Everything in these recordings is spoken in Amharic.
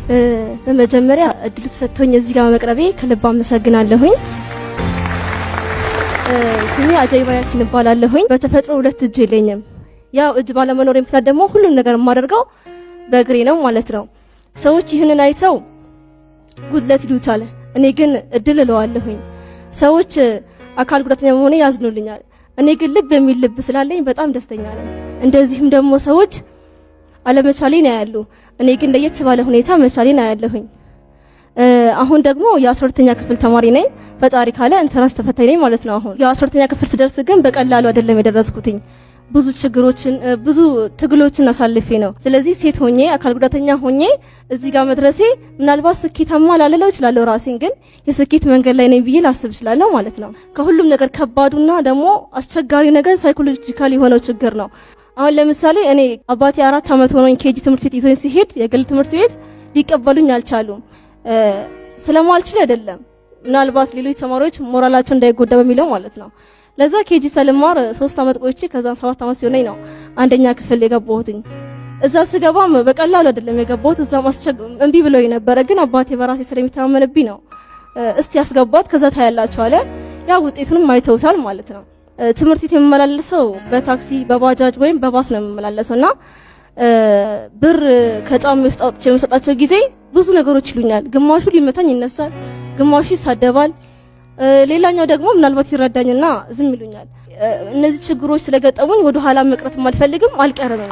በመጀመሪያ እድሉ ተሰጥቶኝ እዚህ ጋር መቅረቤ ከልብ አመሰግናለሁኝ። ስሜ አጃይባ ያሲን እባላለሁኝ። በተፈጥሮ ሁለት እጅ የለኝም። ያው እጅ ባለመኖር ምክንያት ደግሞ ሁሉም ነገር የማደርገው በእግሬ ነው ማለት ነው። ሰዎች ይህንን አይተው ጉድለት ይሉታል። እኔ ግን እድል እለዋለሁኝ። ሰዎች አካል ጉዳተኛ በመሆኔ ያዝኑልኛል። እኔ ግን ልብ የሚል ልብ ስላለኝ በጣም ደስተኛ ነኝ። እንደዚሁም ደግሞ ሰዎች አለመቻሌን ያያሉ። እኔ ግን ለየት ባለ ሁኔታ መቻሌን አያለሁኝ። አሁን ደግሞ የአስራሁለተኛ ክፍል ተማሪ ነኝ። ፈጣሪ ካለ ኢንተራንስ ተፈታኝ ነኝ ማለት ነው። አሁን የአስራሁለተኛ ክፍል ስደርስ ግን በቀላሉ አይደለም የደረስኩትኝ። ብዙ ችግሮችን ብዙ ትግሎችን አሳልፌ ነው። ስለዚህ ሴት ሆኜ አካል ጉዳተኛ ሆኜ እዚህ ጋር መድረሴ ምናልባት ስኬታማ ላልለው እችላለሁ። ራሴን ግን የስኬት መንገድ ላይ ነኝ ብዬ ላስብ እችላለሁ ማለት ነው። ከሁሉም ነገር ከባዱና ደግሞ አስቸጋሪው ነገር ሳይኮሎጂካል የሆነው ችግር ነው። አሁን ለምሳሌ እኔ አባቴ አራት ዓመት ሆኖኝ ኬጂ ትምህርት ቤት ይዞኝ ሲሄድ የግል ትምህርት ቤት ሊቀበሉኝ አልቻሉም። ስለማልችል አይደለም፣ ምናልባት ሌሎች ተማሪዎች ሞራላቸው እንዳይጎዳ በሚለው ማለት ነው። ለዛ ኬጂ ሰልማር ሶስት ዓመት ቆይቼ ከዛ ሰባት ዓመት ሲሆነኝ ነው አንደኛ ክፍል የገባሁትኝ። እዛ ስገባም በቀላሉ አይደለም የገባሁት። እዛ ማስቸግ እምቢ ብለው ነበረ፣ ግን አባቴ በራሴ ስለሚተማመንብኝ ነው እስቲ ያስገባት ከዛ ታያላችሁ አለ። ያ ውጤቱንም አይተውታል ማለት ነው። ትምህርት ቤት የምመላለሰው በታክሲ በባጃጅ ወይም በባስ ነው የምመላለሰው እና ብር ከጫማ ውስጥ አውጥቼ የምሰጣቸው ጊዜ ብዙ ነገሮች ይሉኛል። ግማሹ ሊመታኝ ይነሳል፣ ግማሹ ይሳደባል፣ ሌላኛው ደግሞ ምናልባት ይረዳኝና ዝም ይሉኛል። እነዚህ ችግሮች ስለገጠሙኝ ወደ ኋላ መቅረትም አልፈልግም አልቀርም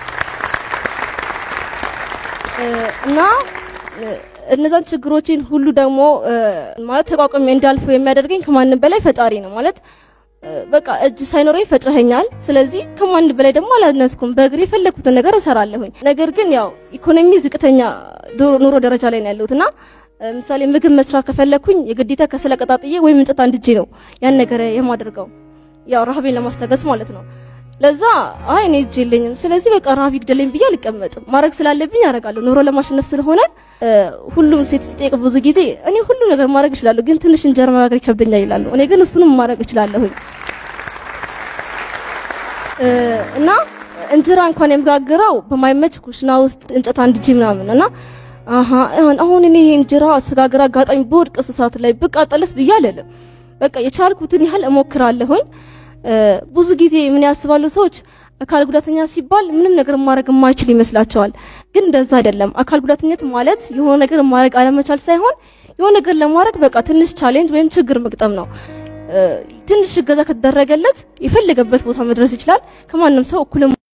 እና እነዛን ችግሮችን ሁሉ ደግሞ ማለት ተቋቁሜ እንዳልፈው የሚያደርገኝ ከማንም በላይ ፈጣሪ ነው ማለት በቃ እጅ ሳይኖረኝ ፈጥረኸኛል። ስለዚህ ከማንም በላይ ደግሞ አላነስኩም። በእግሬ የፈለኩትን ነገር እሰራለሁኝ። ነገር ግን ያው ኢኮኖሚ ዝቅተኛ ኑሮ ደረጃ ላይ ነው ያለሁት እና ምሳሌ ምግብ መስራት ከፈለኩኝ የግዴታ ከሰል አቀጣጥዬ ወይም እንጨት አንድጄ ነው ያን ነገር የማደርገው ያው ረሃቤን ለማስታገስ ማለት ነው። ለዛ አይ እኔ እጅ የለኝም፣ ስለዚህ በቃ ረሃብ ይግደለኝ ብዬ አልቀመጥም። ማድረግ ስላለብኝ አደርጋለሁ። ኑሮ ለማሸነፍ ስለሆነ ሁሉም ሴት ሲጠይቅ ብዙ ጊዜ እኔ ሁሉ ነገር ማድረግ እችላለሁ፣ ግን ትንሽ እንጀራ መጋገር ይከብደኛል ይላሉ። እኔ ግን እሱንም ማድረግ እችላለሁኝ እና እንጀራ እንኳን የምጋግረው በማይመች ኩሽና ውስጥ እንጨት አንድጄ ምናምን እና አሃ አሁን እኔ እንጀራ አስጋግራ አጋጣሚ በወድቅ እሳት ላይ ብቃጠልስ ብዬ አልልም። በቃ የቻልኩትን ያህል እሞክራለሁኝ። ብዙ ጊዜ ምን ያስባሉ ሰዎች አካል ጉዳተኛ ሲባል ምንም ነገር ማድረግ የማይችል ይመስላቸዋል። ግን እንደዛ አይደለም። አካል ጉዳተኝነት ማለት የሆነ ነገር ማድረግ አለመቻል ሳይሆን የሆነ ነገር ለማድረግ በቃ ትንሽ ቻሌንጅ ወይም ችግር መግጠም ነው። ትንሽ እገዛ ከተደረገለት የፈለገበት ቦታ መድረስ ይችላል። ከማንም ሰው እኩል